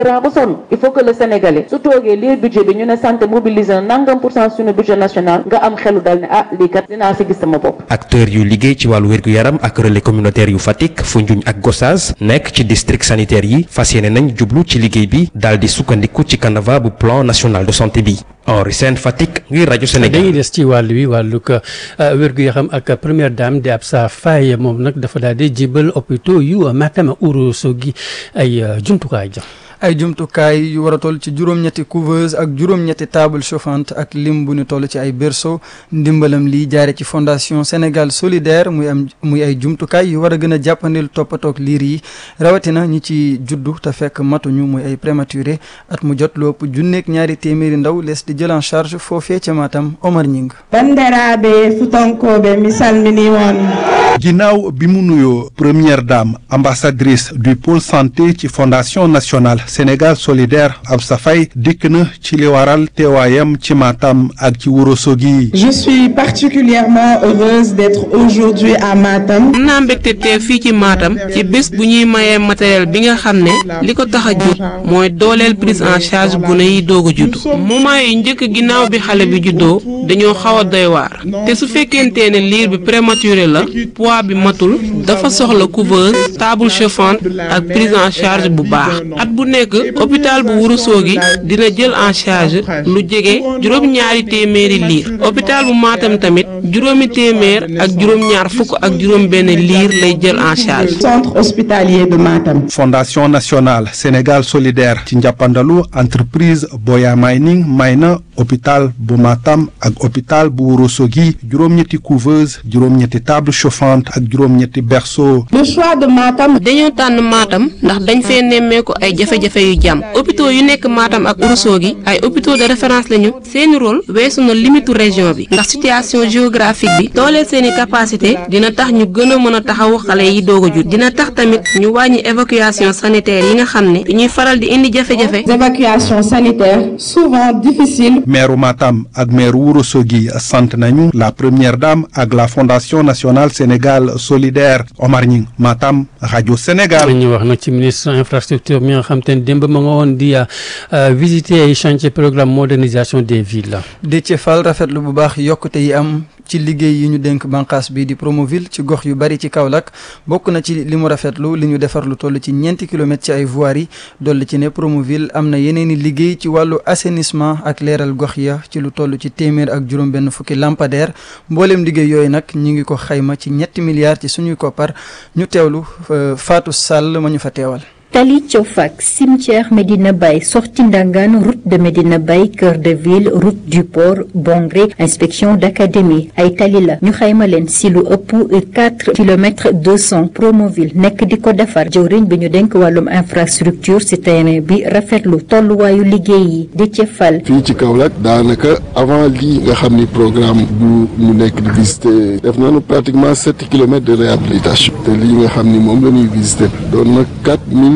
ba sonn il faut que le sénégalais su toogee lii budget bi ñu ne santé mobiliser na nangam pour cent suñu budget national nga am xelu dal ne ah lii kat dinaa si gis sama bopp acteur yu liggéey ci wàllu wér-gu-yaram ak relais communautaire yu Fatick Foundiougne ak Gossas nekk ci district sanitaire yi fas yéene nañ jublu ci liggéey bi daal di sukkandiku ci canevas bu plan national de santé bi Henri Sène Fatick ngir rajo Sénégal. dañuy des ci wàll wi wàllug wér-gu-yaram ak première dame di Absa Faye moom nag dafa daal di jébal hôpitaux yu Matam Ourossogui ay jumtukaay ja ay jumtukaay yu war a toll ci juróom-ñetti couveuse ak juróom-ñetti table chauffante ak lim bu ñu toll ci ay berceau ndimbalam lii jaare ci fondation Sénégal solidaire muy am muy ay jumtukaay yu war a gën a jàppandil toppatoog liir yi rawatina ñi ci juddu te fekk matuñu muy ay prématuré at mu jot lu ëpp junneeg ñaari téeméeri ndaw lees di jël en charge foofee ca Matam Omar Ñing bandiraɓe futonkoɓe mi salmini on ginnaaw bi mu nuyoo première dame ambassadrice du pôle santé ci fondation nationale Sénégal solidaire Absa Faye dikk na ci li waral teewaayam ci Matam ak ci Ourossogui. je suis particulièrement heureuse d'être aujourd'hui à Matam. am naa mbégte teew fii ci Matam ci bés bu ñuy mayee matériel bi nga xam ne li ko tax a jóg mooy dooleel prise en charge gune yi doog a judd moment yi njëkk ginnaaw bi xale bi juddoo dañoo xaw a doy waar te su fekkente ne liir bi prématuré la poids bi matul dafa soxla couveuse table chauffante ak prise en charge bu baax at bu nekk hôpital bu Ourossogui dina jël en charge lu jege juróom-ñaari téeméeri liir hôpital bu Matam tamit juróomi téeméer ak juróom-ñaar fukk ak juróom-benn liir lay jël en charge. centre hospitalier de Matam. fondation nationale Sénégal solidaire ci njàppandalu entreprise Boya Mining may na hôpital bu Matam ak hôpital bu Ourossogui juróom-ñetti couveuse juróom-ñetti table chauffante ak juróom-ñetti berceau. le choix de Matam. dañoo tànn Matam ndax dañ fee nemmeeku ay jafe-jafe yu jàmm hôpitaux yu nekk Matam ak Ourossogui ay hôpitaux de référence lañu seeni rôle weesu na limitu région bi ndax situation géographique bi dooleel seeni capacité dina tax ñu gën a mën a taxawu xale yi doog a jut dina tax tamit ñu wàññi évacuation sanitaire yi nga xam ne dañuy faral di indi jafe-jafe. évacuation sanitaire souvent difficile. maire Matam ak maire Ourossogui sant nañu la première dame ak la fondation nationale Sénégal solidaire Omar Ñing Matam rajo Sénégal. ñu wax nag ci ministre infrastructure mi nga xam te ne démb ma nga woon di visiter ay chantier programme modernisation des villes. Déthié Fall rafetlu bu baax yokkute yi am ci liggéey yi ñu dénk bànqaas bi di Promoville ci gox yu bari ci Kaolack bokk na ci li mu rafetlu li ñu defar lu toll ci ñeenti kilomètres ci ay voiries dolli ci ne Promoville am na yeneen i liggéey ci wàllu assainissement ak leeral gox ya ci lu toll ci téeméer ak juróom-benn fukki lampadaire mbooleem liggéey yooyu nag ñu ngi ko xayma ci ñetti milliards ci suñuy koppar ñu teewlu Fatou Sall ma ñu fa teewal. Tali Tiofak cimetière Medina Baye sortie Ndangan route de Medina Baye cœur de ville route du port Bongré inspection d'académie ay tali la ñu xayma leen si lu ëpp quatre kilomètres deux cent Promoville nekk di ko defar jëwriñ bi ñu denk wàllum infrastructure si terrain bi rafetlu tolluwaayu liggéey yi di ci fal. fii ci Kaolack daanaka avant lii nga xam ni programme bu ñu nekk di visiter def nañu pratiquement sept kilomètres de réhabilitation te lii nga xam ni moom la ñuy visiter doon na quatre mille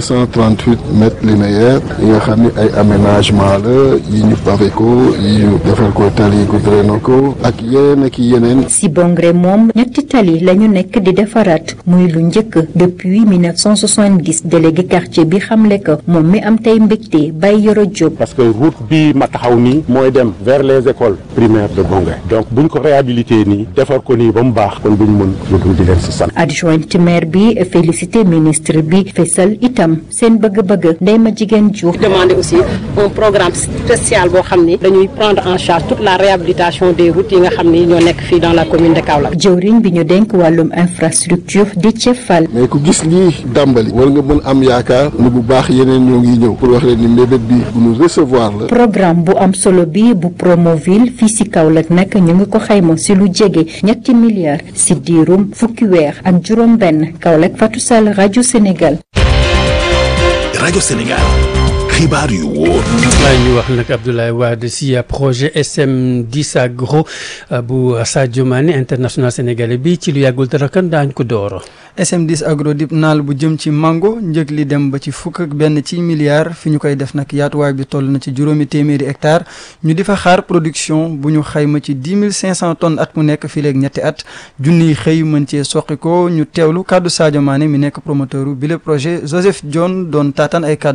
238 mètres linéaires yi nga xam ni ay aménagement la yi ñu pavé ko yi ñu defar ko tali ko drainer ko ak yeneen ak yeneen. si Bongré moom ñetti tali la ñu nekk di defaraat muy lu njëkk depuis 1970 délégué quartier bi xamle ko moom mi am tey mbégte bay yoro Diop. parce que route bi ma taxaw nii mooy dem vers les écoles primaires de Bongré donc buñ ko réhabilité nii defar ko nii ba mu baax kon buñ mën lu dul di leen si sant. adjointe maire bi félicité ministre bi fesal itam seen bëgg-bëgg ndey ma jigéen Diouf. demander aussi un programme spécial boo xam ni dañuy prendre en charge toute la réhabilitation des routes yi nga xam ni ñoo nekk fii dans la commune de Kaolack. jëwriñ bi ñu denk wàllum infrastructure di ci fal. mais ku gis lii dàmbali war nga mën am yaakaar ni bu baax yeneen ñoo ngi ñëw pour wax leen ni mbébét bi bu ñu recevoir la. programme bu am solo bi bu Promoville fii si Kaolack nag ñu ngi ko xayma si lu jege ñetti milliards si diirum fukki weer ak juróom-benn Kaolack Fatou Sall rajo Sénégal. rajo Sénégal xibaar yu wóor. waaye ñu wax nag Abdoulaye Wade si projet SM10 agro bu Sadio Mané international sénégalais bi ci lu yàggul dara kan daañ ko door. SM10 agro dip naal bu jëm ci mango njëg li dem ba ci fukk ak benn ci milliard fi ñu koy def nag yaatuwaay bi toll na ci juróomi téeméeri hectare ñu di fa xaar production bu ñu xayma ci dix mille cinq cent tonnes at mu nekk fii léegi ñetti at junniy xëy mën cee soqi ko ñu teewlu kàddu Sadio Mané mi nekk promoteur bi le projet Joseph John doon taataan ay kàddoom.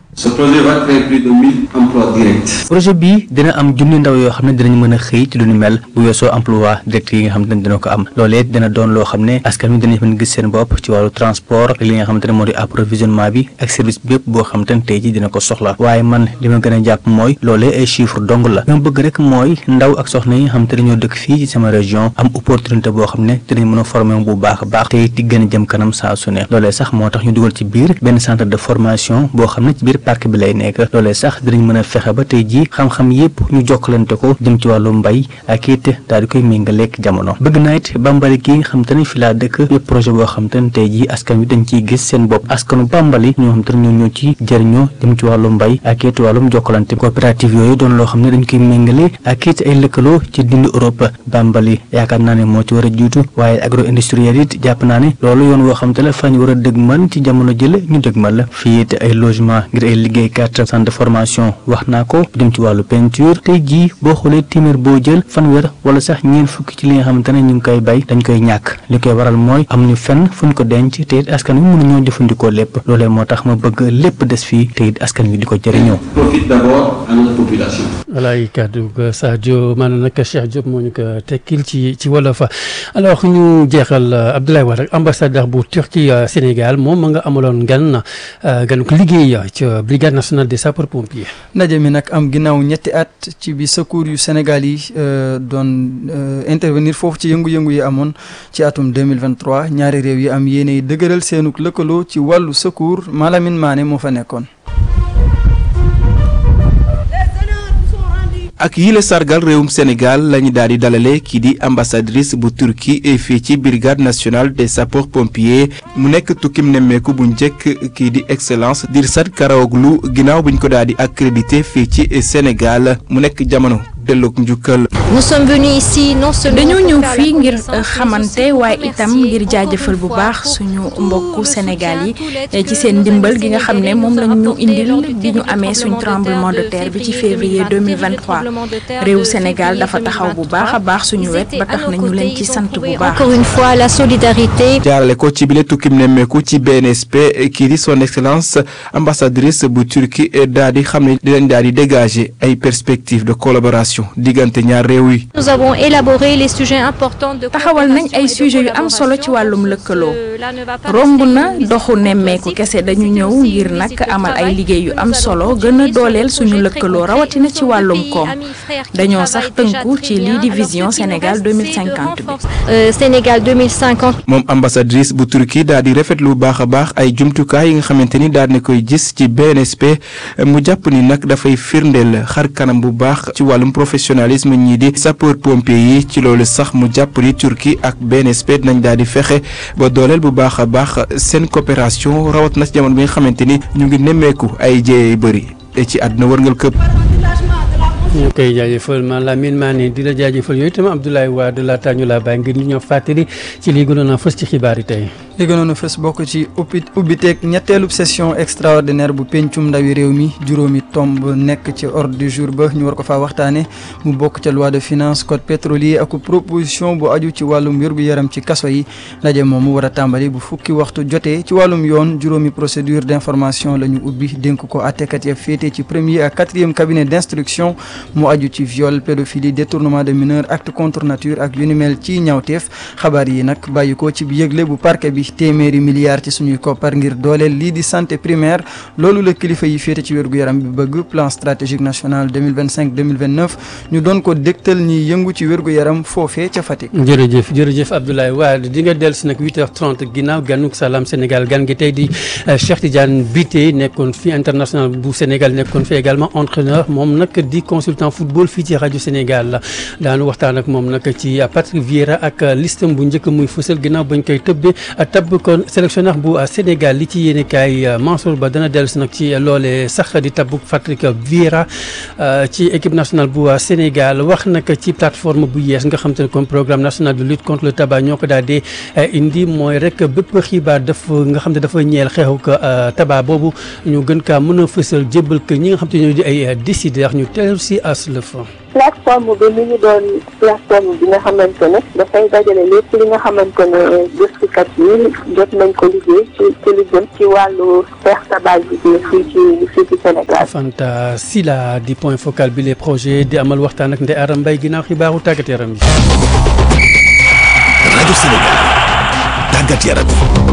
Ce projet va créer plus de 1000 emplois directs. projet bi dina am junni ndaw yoo xam ne dinañ mën a xëy ci lu ñu mel bu weesoo emploi direct yi nga xam ne dina ko am loolee dina doon loo xam ne askan wi dinañ mën gis seen bopp ci wàllu transport ak li nga xamante ne moo di approvisionnement bi ak service bi yëpp boo xamante ne tey ji dina ko soxla waaye man li ma gën a jàpp mooy loolee ay chiffre dong la li ma bëgg rek mooy ndaw ak soxna yi nga xamante ne ñoo dëkk fii ci sama région am opportunité boo xam ne dinañ mën a former bu baax a baax te di gën a jëm kanam saa su ne loolee sax moo tax ñu dugal ci biir benn centre de formation boo xam ne ci biir parc bi lay nekk loolee sax dinañ mën a fexe ba tey ji xam-xam yépp ñu jokkalante ko jëm ci wàllu mbay ak it daal di koy méngaleeg jamono bëgg naa it bambali gi nga xam te ne fi laa dëkk yëpp projet boo xam te ne tey ji askan wi dañ ciy gis seen bopp askanu bambali ñoo xam te ne ñoo ñoo ci jëriñoo jëm ci wàllu mbay ak it wàllum jokkalante coopérative yooyu doon loo xam ne dañ koy méngale ak it ay lëkkaloo ci dindi Europe bambali yaakaar naa ne moo ci war a jiitu waaye agro industriel it jàpp naa ne loolu yoon woo xam te la fañ war a dëgmal ci jamono jële ñu dëgmal la fii it ay logement ngir ay liggéeykat centre de formation wax naa ko jëm ci wàllu peinture tey jii boo xoolee téeméer boo jël fanweer wala sax ñeen fukki ci li nga xamante ne ñu ngi koy bay dañ koy ñàkk li koy waral mooy amuñu fenn fuñ ko denc te it askan wi mënuñoo jëfandikoo lépp loolee moo tax ma bëgg lépp des fii te it askan wi di ko jëriñoo. Profite d'abord à notre population. walaay kàddu ga Sadio maanaam nag Cheikh Diop moo ñu ko tekkil ci ci wolof alors ñu jeexal Abdoulaye Wade ak ambassadeur bu Turquie Sénégal moom ma nga amaloon gan gan ko liggéey ca brigade nationale des sapeurs pompiers. ndaje mi nag am ginnaaw ñetti at ci bi secours yu Sénégal yi doon intervenir foofu ci yëngu-yëngu yi amoon ci atum 2023 ñaari réew yi am yéene dëgëral seenuk lëkkaloo ci wàllu secours Malamine Mané moo fa nekkoon. ak yile sargal réewum Sénégal lañu daal di dalale kii di ambassadrice bu Turquie fii ci brigade nationale des sapeurs pompiers mu nekk tukkim nemmeeku bu njëkk kii di excellence Dirsat Karaoglu ginnaaw buñ ko daal di accrédité fii ci Sénégal mu nekk jamono delloog njukkal. nous sommes venus ici non seulement dañoo ñëw fii ngir xamante waaye itam ngir jaajëfal bu baax suñu mbokku Sénégal yi ci seen ndimbal gi nga xam ne moom lañ ñu indil bi ñu amee suñ tremblement de terre bi ci février 2023 réew Sénégal dafa taxaw bu baax a baax suñu wet ba tax na ñu leen ci sant bu baax. encore une fois la solidarité. jaarale ko ci bile tukkim nemmeeku ci BNSP kii di son excellence ambassadrice bu Turquie daal di xam ne di leen daal di dégager ay perspectives de collaboration. diggante ñaar réew yi. nous avons élaboré les sujets importants de. taxawal nañ ay sujets yu am solo ci wàllum lëkkaloo romb na doxu nemmeeku kese dañu ñëw ngir nag amal ay liggéey yu am solo gën a dooleel suñu lëkkaloo rawatina ci wàllum koom dañoo sax tënku ci lii di vision Sénégal 2050 bi. Sénégal 2050. moom ambassadrice bu Turquie daal di rafetlu bu baax a baax ay jumtukaay yi nga xamante ni daal di koy gis ci BNSP mu jàpp ni nag dafay firndeel xar kanam bu baax ci wàllum professionnalisme ñii di sapeur pompier yi ci loolu sax mu jàpp ni Turquie ak BNSP dinañ daal di fexe ba dooleel bu baax a baax seen coopération rawat na ci jamono bi nga xamante ni ñu ngi nemmeeku ay jéey yu bëri ci àdduna wërngal këpp. ñu koy jaajëfal man Lamine Mané di la jaajëfal yooyu itam Abdoulaye Wade laata ñu laa bàyyi ngir ñu ñëw fàttali ci lii gënoon a fës ci xibaar yi tey. li gënoon a fës bokk ci ubbi ubbiteeg ñetteelub session extraordinaire bu pencum ndawi réew mi juróomi tomb nekk ci ordre du jour ba ñu war ko faa waxtaane mu bokk ca loi de finance code pétrolier ak proposition bu aju ci wàllum wér-gu-yaram ci kaso yi ndaje moom mu war a tàmbali bu fukki waxtu jotee ci wàllum yoon juróomi procédure d'information la ñu ubbi dénk ko àttekat ya féete ci premier ak quatrième cabinet d'instruction mu aju ci viol pédophilie détournement de mineur acte contre nature ak yu ni mel ci ñawteef xabaar yi nag bàyyi ko ci yëgle bu parquet bi téeméeri milliards ci suñuy koppar ngir dooleel lii di santé primaire loolu la kilifa yi féete ci wér-gu-yaram bi bëgg plan stratégique national 2025 2029 ñu doon ko dégtal ñi yëngu ci wér-gu-yaram foofee ca Fatick. jërëjëf jërëjëf Abdoulaye Wade di nga dellu si nag 8h30 ginnaaw ganuk salaam Sénégal gan gi tey di Cheikh Tidiane Bitèye nekkoon fi international bu Sénégal nekkoon fi également entraîneur moom nag di consultant football fii ci rajo Sénégal la daanu waxtaan ak moom nag ci Patrick Vieira ak listam bu njëkk muy fësal ginnaaw bañ koy tëbbee tabb kon sélectionneur bu Sénégal li ci yéene kaay Mansour Ba dana dellu si nag ci loole sax di tabb Patrick Vieira ci équipe nationale bu Sénégal wax nag ci plateforme bu yees nga xam te ne comme programme national de lutte contre le tabac ñoo ko daal di indi mooy rek bépp xibaar daf nga xam ne dafa ñeel xeexu ko tabac boobu ñu gën kaa mën a fësal jébbal ko ñi nga xam te ñoo di ay décideurs ñu teelu si as le fond plateforme bi mi ngi doon plateforme bi nga xamante ne dafay dajale lépp li nga xamante ne gëstukat yi jot nañ ko liggéey ci ci li jëm ci wàllu xeex tabagisme fii ci fii ci Sénégal. Fanta Sila di point focal bi les projets di amal waxtaan ak Ndeye Arame Mbaye ginnaaw xibaaru tàggat yaram bi. rajo Sénégal tàggat yaram.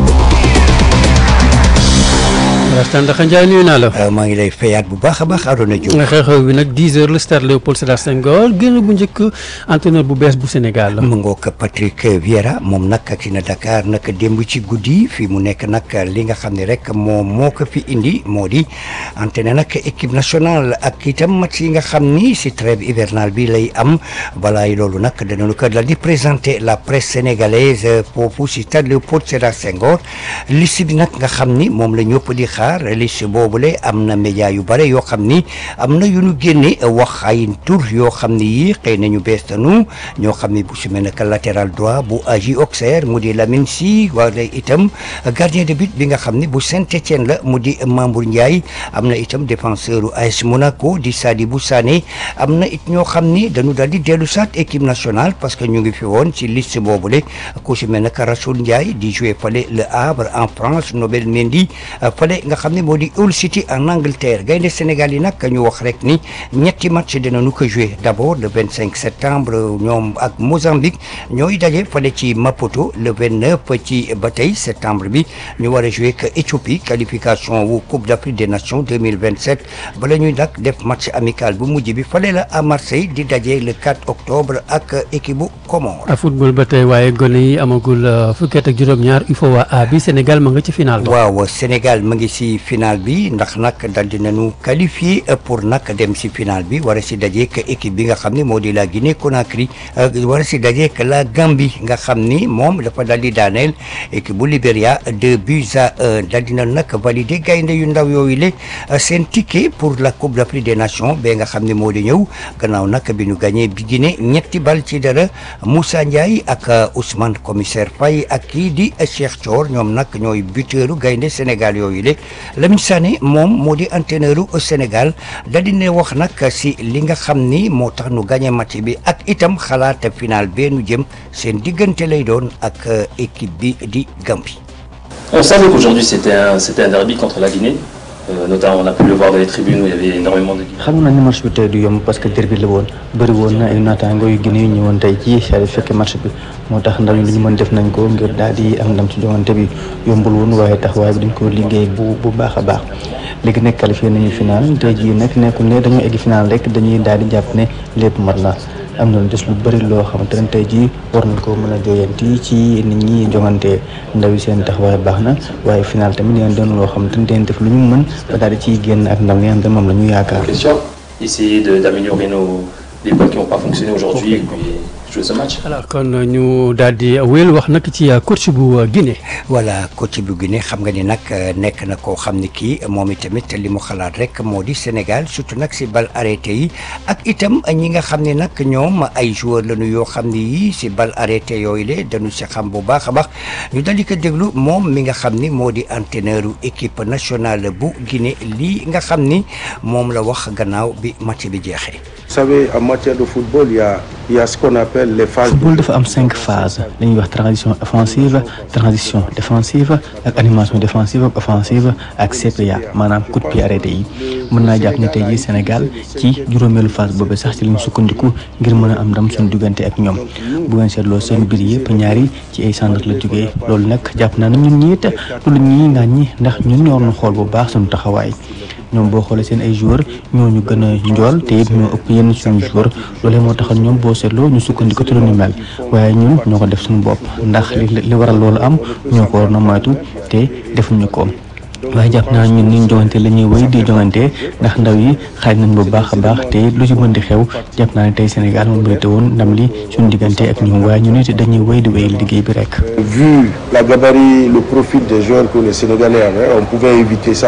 waxtaan ndax Ndiaye nuyu naa la. maa ngi lay fayaat bu baax a baax Arona Diouf. xew-xew bi nag 10 heures le stade Léopold Sédar Senghor génn bu njëkk entraîneur bu bees bu Sénégal. mu ngoog Patrick Vieira moom nag ak na Dakar nag démb ci guddi fii mu nekk nag li nga xam ne rek moom moo ko fi indi moo di entraîné nag équipe nationale ak itam match yi nga xam ni si trêve hivernale bi lay am balaay loolu nag danañu ko dal di présenter la presse sénégalaise foofu si stade Léopold Sédar Senghor liste bi nag nga xam ni moom la ñëpp di xaar liste boobule am na média yu bare yoo xam ni am na yu ñu génne wax ay tur yoo xam ni yii xëy na ñu bees tanu ñoo xam ni bu su mel ne latéral droit bu AJ Auxerre mu di Lamine Sy wala itam gardien de but bi nga xam ni bu Saint-Étienne la mu di Mamour Ndiaye am na itam défenseur u AS Monaco di Sadibou Sané am na it ñoo xam ni dañu daal di dellu saat équipe nationale parce que ñu ngi fi woon ci liste boobule ku su mel ne Rassoul Ndiaye di jouer fale Le Havre en France Nobel Mendy fale nga xam ne moo di Hull City en Angleterre gaynde Sénégal yi nag ñu wax rek ni ñetti match dinañu ko jouer d'abord le 25 septembre ñoom ak Mozambique ñooy daje fale ci Maputo le 29 ci ba tey septembre bi ñu war a jouer que Éthiopie qualification wu Coupe d'Afrique des Nations 2027 bala ñuy nag def match amical bu mujj bi fale la à Marseille di daje le 4 octobre ak équipe bu Comores. a football ba tey waaye gone yi amagul fukki at ak juróom-ñaar UFOA A bi Sénégal ma nga ci final ba. waaw Sénégal ma ngi si final bi ndax nag dal dinañu qualifié pour nag dem si final bi war a si dajeek équipe bi nga xam ne moo di la Guinée Conakry war a si dajeek la Gambie nga xam ni moom dafa dal di daaneel équipe bu Libéria deux buts à un dal dina nag validé gaynde yu ndaw yooyu le seen ticket pour la Coupe d'Afrique des Nations ba nga xam ne moo di ñëw gannaaw nag bi ñu gagné bi Guinée ñetti bal ci dara Moussa Ndiaye ak Ousmane commissaire Faye ak kii di Cheikh Thior ñoom nag ñooy buteuru gaynde Sénégal yooyu le Lamine Sané moom moo di entraîneur u Sénégal da di ne wax nag si li nga xam ni moo tax nu gagné match bi ak itam xalaat final bee nu jëm seen diggante lay doon ak équipe bi di Gambie. On savait qu'aujourd'hui c'était un, c'était un derby contre la Guinée. Euh, notamment on a pu le voir dans les tribunes où il y avait énormément de Guinéens. xam nañ ne match bi tey du yomb parce que derby la woon bëri woon na ay naataango yu Guinée yu ñëwoon tey jii saa fekke match bi moo tax ndaw ñi lu ñu mën def nañ ko ngir daal di am ndam ci joŋante bi yombul woon waaye taxawaay bi dañ ko liggéey bu bu baax a baax léegi nag qualifié nañu final tey jii nag nekkul ne dañoo egg final rek dañuy daal di jàpp ne lépp mat na am na des lu bëri loo xamante ne tey jii war nañ ko mën a jooyanti ci nit ñi jongante ndaw yi seen taxawaay baax na waaye final tamit dinañ doon loo xamante ne dinañ def lu ñu mën ba daal di ciy génn ak ndam li nga xam ne moom la ñu yaakaar. Essayer de- d'améliorer nos les points qui n'ont pas fonctionné aujourd'hui et puis jouer ce match. alors kon ñu daal di wéyal wax nag ci coach bu Guinée. voilà coach bu Guinée xam nga ni nag nekk na koo xam ni kii moom itamit li mu xalaat rek moo di Sénégal surtout nag si bal arrêté yi ak itam ñi nga xam ne nag ñoom ay joueurs lañu yoo xam ni yii si bal arrêté yooyu le dañu si xam bu baax a baax ñu dal di ko déglu moom mi nga xam ni moo di entraîneur équipe nationale bu Guinée lii nga xam ni moom la wax gannaaw bi match bi jeexee. Vous savez, en matière de football, il y a, il y a ce qu'on appelle les phases. football dafa am cinq phases dañuy wax transition offensive transition défensive ak animation défensive ak offensive ak CPA maanaam coup de pied arrêté yi mën naa jàpp ne tey jii Sénégal ci juróomeelu phase boobu sax ci lañ sukkandiku ngir mën a am ndam suñu diggante ak ñoom bu ngeen seetloo seen biir yëpp ñaari ci ay centre la jógee loolu nag jàpp naa ne ñun ñii te du lu ñuy ngàññi ndax ñun ñoo waroon xool bu baax suñu taxawaay ñoom boo xoolee seen ay joueurs ñoo ñu gën a njool te it ñoo ëpp yenn suñu joueurs loolee moo taxal ñoom boo seetloo ñu sukkandiku ci lu ñu mel waaye ñun ñoo ko def suñu bopp ndax li li waral loolu am ñoo ko waroon a moytu te defuñu ko. waaye jàpp naa ñun ni jongante la ñuy wéy di jongante ndax ndaw yi xaaj nañ bu baax a baax te lu ci mën di xew jàpp naa ne tey Sénégal moom mérité woon ndam li suñu diggante ak ñoom waaye ñun it dañuy wéy di wéy liggéey bi rek. Vu la gabarit, le profil des joueurs que les Sénégalais avaient, on pouvait éviter ça.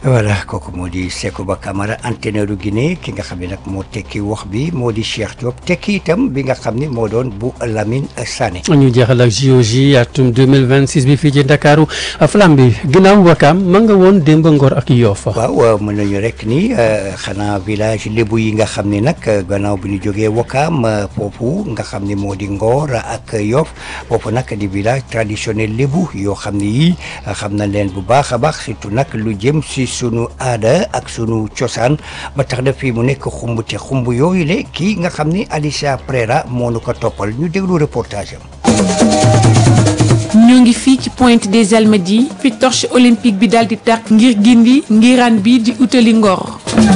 voilà kooku moo di Sékouba Camara entraîneur Guinée ki nga xam ne nag moo tekki wax bi moo di Cheikh Diop tekki itam bi nga xam ne moo doon bu Lamine Sané. ñu jeexal ak JOJ atum 2026 bi fii ci Ndakaaru flamme bi ginnaaw Wakaam ma nga woon démb Ngor ak Yoff. waaw mën nañu rek ni xanaa village lébu yi nga xam ne nag gannaaw bi ñu jógee Wakaam foofu nga xam ne moo di Ngor ak Yoff foofu nag di village traditionnel lébu yoo xam ne yii xam na leen bu baax a baax surtout nag lu jëm si sunu aada ak sunu cosaan ba tax na fii mu nekk xumb te xumb yooyu le kii nga xam ni Alicia Prera moo nu ko toppal ñu déglu reportage am. ñoo ngi fii ci Pointe des Almadies fi torche olympique bi daal di tàkk ngir gindi ngiraan bi di utali Ngor.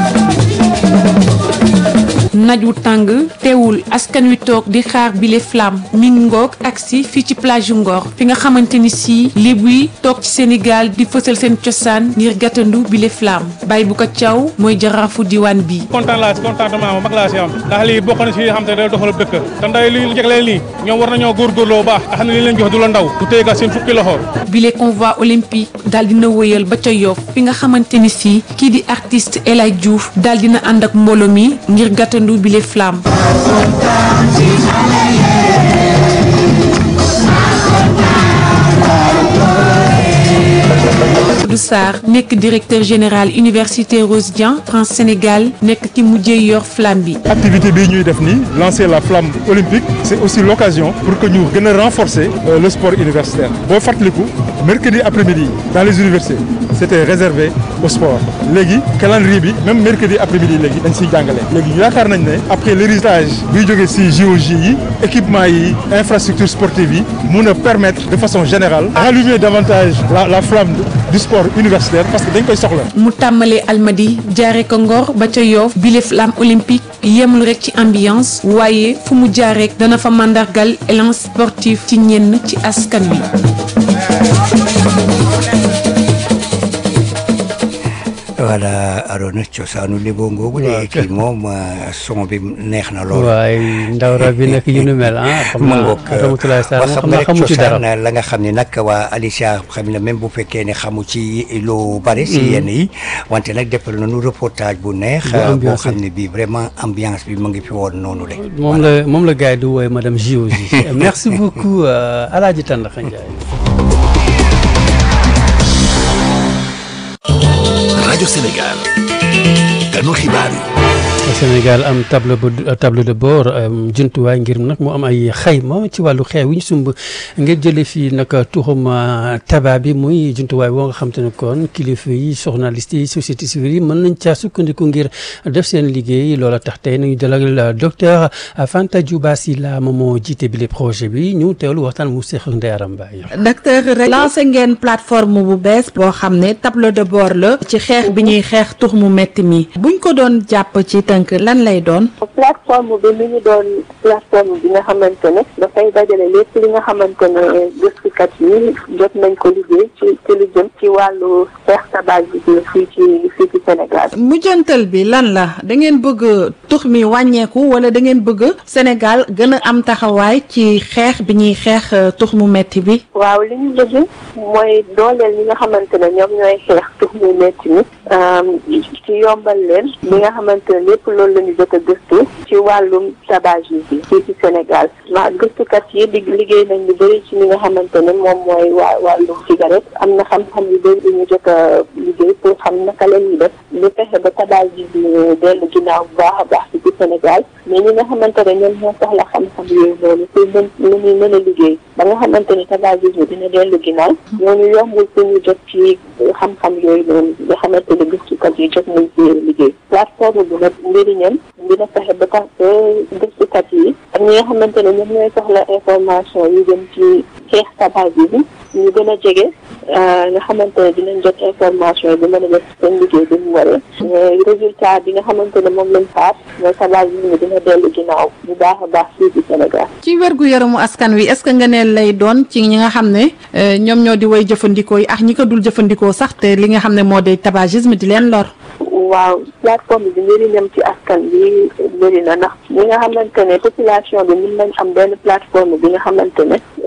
naj wu tàng teewul askan wi toog di xaar bile flamme mi ngi ngoog agsi fii ci plage yu Ngor fi nga xamante ni si lébu yi toog ci Sénégal di fësal seen cosaan ngir gàttandu bile flamme bay bu ko caw mooy jaraafu diwaan bi kontaan laa si contentement ma mag laa si am ndax lii bokk na si xam te day doxal dëkk te nday li jegleen lii ñoom war nañoo góorgóorloo baax nga xam ne li leen jox du la ndaw du téyga seen fukki loxo bile convoi olympique daal dina wëyal ba ca Yoff fi nga xamante ni si kii di artiste El Hadj Diouf daal dina ànd ak mbooloo mi ngir gàttandu bile flamme Abdou Sarr nekk directeur général université Rose Dian France Sénégal nekk ki mujjee yor flamme bi. activité bii ñuy def nii lancer la flamme olympique c'est aussi l'occasion pour que ñu gën a renforcer euh, le sport universitaire boo fàttaliku mercredi après-midi dans les universités c'était réservé au sport léegi calendrier bi même mercredi après-midi léegi dañ siy jàngale léegi yaakaar nañ ne après l'héritage buy jógee si JOJ yi équipement yi infrastructure sportive yi mun a permettre de façon générale rallumer davantage la la flamme du sport universitaire parce que dañ koy soxla. mu tàmbalee almadi jaare ko ngor ba ca yoof bile flamme olympique yemul rek ci ambiance waaye fu mu jaar rek dana fa màndargal élan sportif ci ñenn ci askan wi. voilà Arona cosaanu Lébo ngoogu de kii moom son bi neex na lool. waaye ndaw ra bi nag yu nu mel ah. xam naa Ramatoulaye Sarr xam xam nga naa rek xamu ci dara. cosaan la nga xam ne nag waa Alicia xam ne même bu fekkee ne xamu ci lu bari. si yenn yi wante nag defal nañu reportage bu neex. Bu ambiance boo xam ne bii vraiment ambiance bi mu ngi fi woon noonu de. moom la moom la gars yi di wooye madame JOJ merci beaucoup euh, Alaaji Tandakha Ndiaye. rajo Sénégal ganu xibaar yi. Sénégal am tableau bu tableau de bord jumtuwaay ngir nag mu am ay xayma ci wàllu xeew yi ñu sumb ngir jëlee fii nag tuxum tabac bi muy jumtuwaay boo nga xam te ne kon kilifa yi journaliste yi société civile yi mën nañ caa sukkandiku ngir def seen liggéey loola tax tey nañu dalal docteur Fanta Diouba Sylla moom moo jiite bile projet bi ñu teewlu waxtaan mu seq Ndeye Mbaye. docteur rek lancé ngeen plateforme bu bees boo xam ne tableau de bord la ci xeex bi ñuy xeex tux mu metti mi buñ ko doon jàpp ci tënk lan lay doon. plateforme bi mi ngi doon plateforme bi nga xamante ne dafay dajale lépp li nga xamante ne gëstukat yi jot nañ ko liggéey ci ci lu jëm ci wàllu xeex tabagisme fii ci fii ci Sénégal. mujjantal bi lan la da ngeen bëgg tux mi wàññeeku wala da ngeen bëgg Sénégal gën a am taxawaay ci xeex bi ñuy xeex tux mu metti bi. waaw li ñu bëgg mooy dooleel ñi nga xamante ne ñoom ñooy xeex tux mu metti mi ci yombal leen li nga xamante ne lépp loolu la ñu jot a gëstu ci wàllum tabagisme bi fii ci Sénégal ma gëstukat yi di liggéey nañ lu bëri ci li nga xamante ne moom mooy waa wàllum cigarette am na xam-xam yu bëri yu ñu jot a liggéey pour xam naka la ñuy def lu fexe ba tabagisme dellu ginnaaw bu baax a baax fii ci Sénégal mais ñi nga xamante ne ñoom ñoo soxla xam-xam yooyu noonu pour mën lu ñuy mën a liggéey ba nga xamante ne tabagisme dina dellu ginnaaw ñooñu yombul pour ñu jot ci xam-xam yooyu noonu nga xamante ne gëstukat yi jot nañ ci liggéey plateforme bi nag njëriñam dina fexe ba tax ba gëstukat yi ak ñi nga xamante ne ñoom ñooy soxla information yu jëm ci xeex tabagisme ñu gën a jege nga xamante ne dinañ jot information yi bi mën a def seen liggéey bi mu waree résultat bi nga xamante ne moom lañ faat mooy tabagisme dina dellu ginnaaw bu baax a baax fii ci Sénégal ci wérgu yaramu askan wi est-ce que nga ne lay doon ci ñi nga xam ne ñoom ñoo di way jëfandikoo yi ak ñi ko dul jëfandikoo sax te li nga xam ne moo di tabagisme di leen lor. waaw plateforme bi njëriñam ci askan bi bëri na ndax ñi nga xamante ne population bi mën nañ am benn plateforme bi nga xamante ne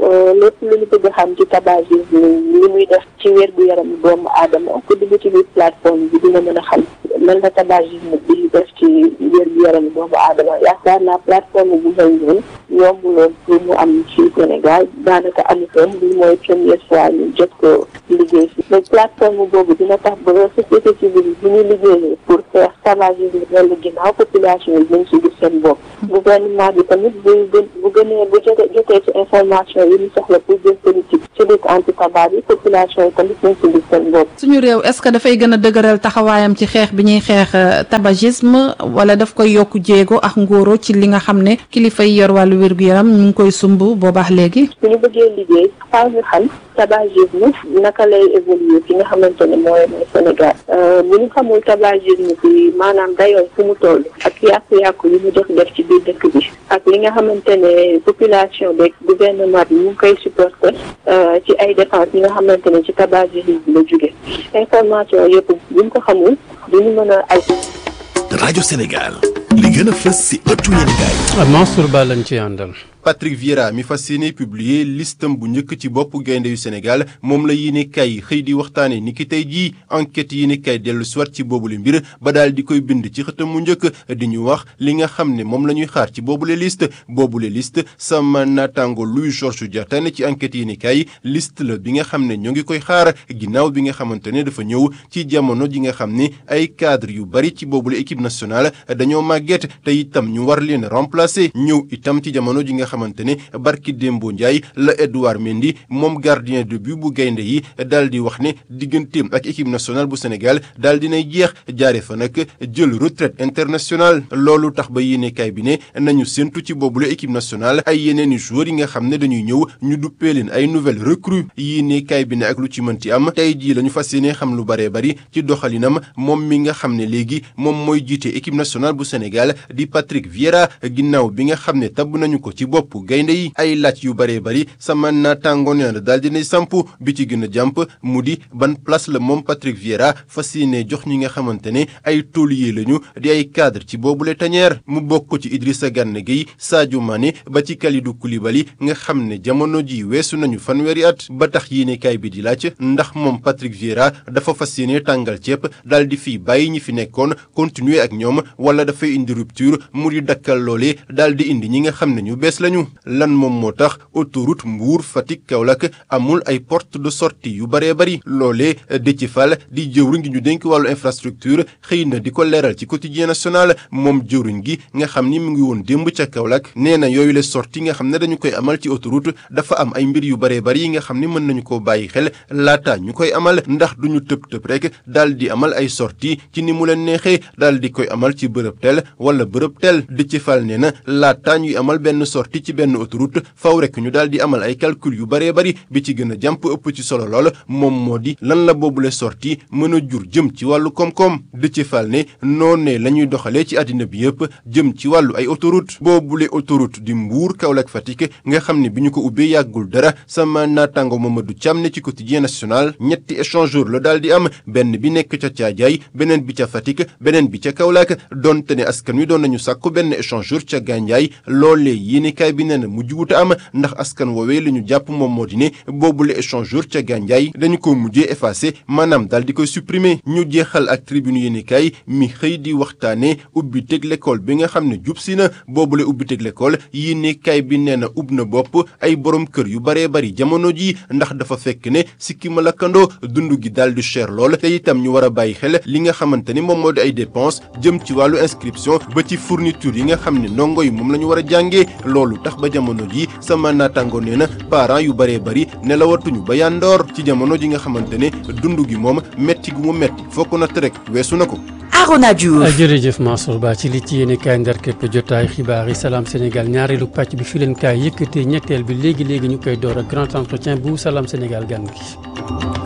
lépp lu ñu bëgg xam ci tabagisme li muy def ci wér gu yaram doomu aadama ku dugg ci biir plateforme bi dina mën a xam lan la tabagisme bi def ci wér gu yaram doomu aadama yaakaar naa plateforme bu mel noonu yombuloon pour mu am ci Sénégal daanaka amutoon bi mooy première fois ñu jot ko liggéey si mais plateforme boobu dina tax ba société civile bu ñu liggéeyee pour faire tabagisme dellu ginnaaw population yi nañ si gis seen bopp gouvernement bi tamit bu bu gënee bu jotee jotee ci information yi ñu soxla pour jël politique ci lutte anti tabac yi population yi tamit nañ si gis seen bopp suñu réew est-ce que dafay gën a dëgëral taxawaayam ci xeex bi ñuy xeex tabagisme wala daf koy yokk jéego ak ngóoro ci li nga xam ne kilifa yi yor wàllu wér-gu-yaram ñu ngi koy sumb boobaax léegi su ñu bëggee liggéey faaw ñu xam tabagisme naka lay évoluer fi nga xamante ne mooy mooy Sénégal bu ñu xamul tabagisme bi maanaam dayoon fu mu toll ak yàqu-yàqu yi mu def def ci biir dëkk bi ak li nga xamante ne population beeg gouvernement bi ñu ngi koy supporter ci ay dépenses yi nga xamante ne ci tabagisme bi la jóge information yëpp bu ñu ko xamul duñu mën a ay rajo Sénégal li gën a fës si ëttu yéenekaay Mansour Ba lañ ci àndal Patrick Vieira mi fas yéene publier listam bu njëkk ci bopp gaynde yu Sénégal moom la yéenekaay yi xëy di waxtaane ni ki tey jii enquête yéenekaay dellu siwaat ci boobule mbir ba daal di koy bind ci xëtam mu njëkk di ñu wax li nga xam ne moom la ñuy xaar ci boobule liste boobule liste sama naataango Louis Georges Diatta ne ci enquête yéenekaay liste la bi nga xam ne ñoo ngi koy xaar ginnaaw bi nga xamante ne dafa ñëw ci jamono ji nga xam ne ay cadre yu bari ci boobule équipe nationale dañoo màgget te itam ñu war leen remplacer ñëw itam ci jamono ji nga xamante ne barki Dembo Ndiaye la Edouard Mendy moom gardien de but bu gaynde yi daal di wax ne digganteem ak équipe nationale bu Sénégal daal dinay jeex jaare fa nag jël retraite internationale loolu tax ba yéenekaay bi ne nañu séntu ci boobule équipe nationale ay yeneen i joueurs yi nga xam ne dañuy ñëw ñu duppee leen ay nouvelles recrues yéenekaay bi ne ak lu ci mënti am tey jii la ñu fas yéene xam lu baree bari ci doxalinam moom mi nga xam ne léegi moom mooy jiite équipe nationale bu Sénégal di Patrick Vieira ginnaaw bi nga xam ne tabb nañu ko ci bopp gaynde yi ay laaj yu baree bari sama naataango nee na daal dinay samp bi ci gën a jàmp mu di ban place la moom Patrick Vieira fas yéene jox ñi nga xamante ne ay taulier lañu di ay cadre ci boobule tañeer mu bokk ci Idrissa Gana Gueye Sadio Mané ba ci Kalidou Koulibaly nga xam ne jamono ji weesu nañu fanweeri at ba tax yéenekaay bi di laaj ndax moom Patrick Vieira dafa fas yéene tàngal ceeb daal di fi bàyyi ñi fi nekkoon continuer ak ñoom wala dafay indi rupture mu di dakkal loole daal di indi ñi nga xam ne ñu bees lañu lan moom moo tax autoroute Mbour Fatick Kaolack amul ay porte de sortie yu baree bari loolee Déthié Fall di jëwriñ gi ñu dénk wàllu infrastructure xëy na di ko leeral ci quotidien national moom jëwriñ gi nga xam ni mu ngi woon démb ca Kaolack nee na yooyu la sortie nga xam ne dañu koy amal ci autoroute dafa am ay mbir yu baree bari yi nga xam ni mën nañu koo bàyyi xel laata ñu koy amal ndax duñu tëb tëb rek daal di amal ay sortie ci ni mu leen neexee daal di koy amal ci bërëb tel wala bërëb tel Déthié Fall nee na laata ñuy amal benn sortie ci benn autoroute faw rek ñu daal di amal ay calcul yu baree bari bi ci gën a jàmp ëpp ci solo lool moom moo di lan la boobule sortie mën a jur jëm ci wàllu koom-koom Déthié Fall ne noonee la ñuy doxalee ci àddina bi yëpp jëm ci wàllu ay autoroute boobule autoroute di Mbour Kaolack Fatick nga xam ne bi ñu ko ubbee yàggul dara sama naataango Mamadou Thiam ne ci quotidien national ñetti échangeur la daal di am benn bi nekk ca Thiadiaye beneen bi ca Fatick beneen bi ca Kaolack donte ne askan wi doon nañu sàkku benn échangeur ca Gandiaye loolee yéenekaay bi nee na mujj wuta am ndax askan woowee li ñu jàpp moom moo di ne boobule échangeur ca Gandiaye dañu ko mujjee effacé maanaam daal di koy supprimer ñu jeexal ak tribune yéenekaay mi xëy di waxtaane ubbi teg l'école bi nga xam ne jub si na boobule ubbi teg l'école yéenekaay bi nee na ub na bopp ay borom kër yu baree bari jamono ji ndax dafa fekk ne sikki ma lakkandoo dund gi daal di cher lool te itam ñu war a bàyyi xel li nga xamante ni moom moo di ay dépenses jëm ci wàllu inscription ba ci fourniture yi nga xam ne ndongo yi moom la ñu war a jàngee loolu tax ba jamono ji sama naataango nee na parents yu baree bari nelawatuñu ba yandoor ci jamono ji nga xamante ne dund gi moom metti gu mu metti fokk na rek weesu na ko. Arona Diouf jërëjëf Mansour Ba ci li ci yéene kaay ndar képp jotaay xibaar yi salaam Sénégal ñaareelu pàcc bi fi leen kaay yëkkatee ñetteel bi léegi léegi ñu koy door ak grand entretien bu salaam Sénégal gan gi.